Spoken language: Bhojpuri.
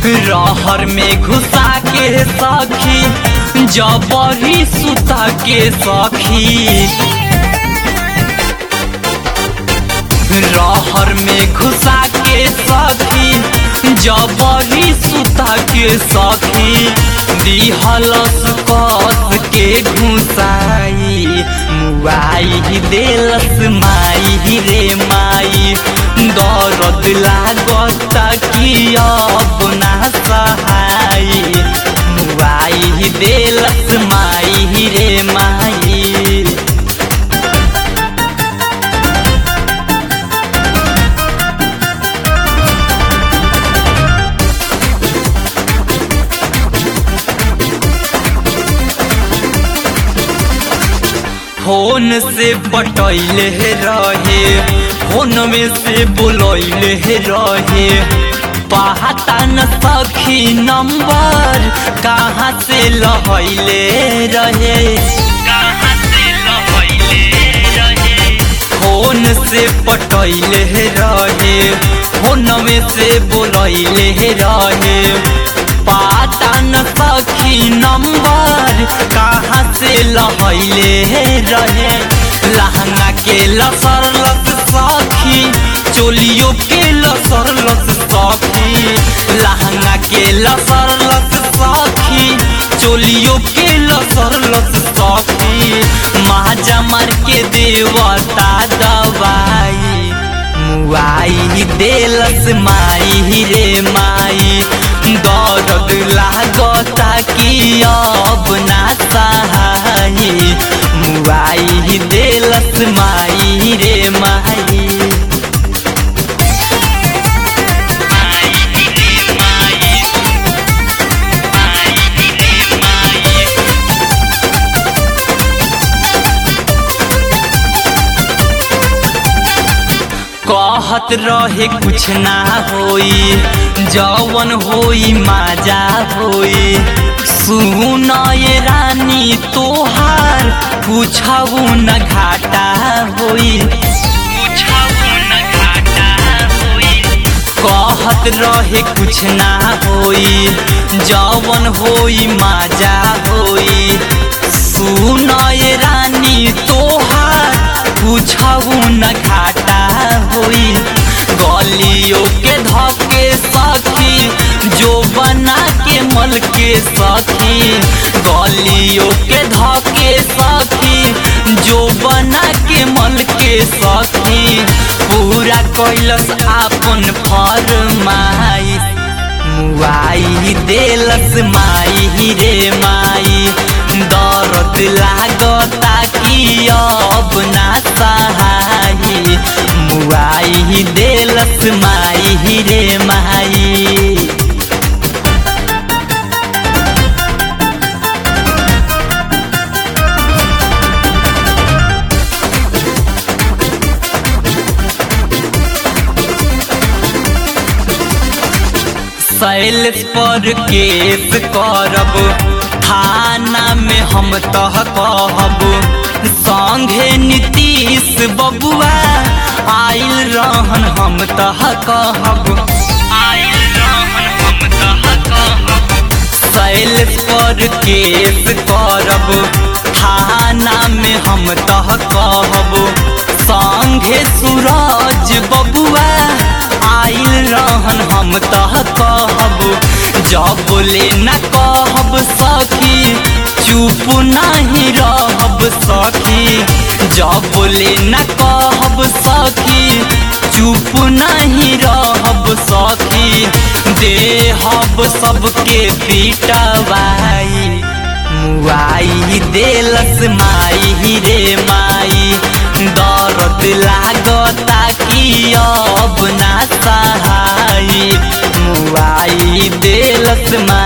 रहर में घुसा के सखी जबरी सुता के सखी रहर में घुसा के सखी जबरी सुता के सखी दिहलस कस के घुसाई मुआई देलस माई रे माई दर्द लागता कि अब ना सहाई मुआई देलस माई रे माई फोन से पटैले रहे फोन में से बोलैले रहे पता न सखी नंबर कहाँ से लहैले रहे कहाँ से लहैले रहे फोन से पटैले रहे फोन में से बोलैले रहे पता न सखी नंबर कहाँ से लहैले रहे लहंगा के लसर लस सखी चोलियों के लसर लस सखी लहंगा के लसर लस सखी चोलियों के लसर लस सखी माजा मार के देवता दवाई मुआई देलस माई रे माई दर्द लागता कि अब ना सहाई मुआई देलस माई रे माई कहत रहे कुछ ना होई जवन होई माजा होई सुन ये रानी तोहार पूछबू न घाटा होई कहत रहे कुछ ना होई जवन होई माजा होई सुन ये रानी तोहार पूछबू न घाटा होई गलियों के धके सखी जो बना के मल के सखी गलियों के धके सखी जो बना के मल के सखी पूरा कैलस आपन फरमाई मुआई देलस माई रे माई दर्द लागता कि अब ना सहाई मुआई देलस माई रे माई सैलस पर केस करब थाना में हम तह कहब संघे नीतीश बबुआ आइल रहन हम तह कहब आइल रहन हम तह कहब सैलस पर केस करब थाना में हम तह कहब संघे सूरज बबुआ आइल रहन हम तह कहब जब ले न कहब सखी चुप नहीं रहब सखी जब ले न कहब सखी चुप नहीं रहब सखी देहब सबके पिटवाई मुआई देलस माई रे माई दर्द लागता कि अब ना सहाई मुआई देलस माई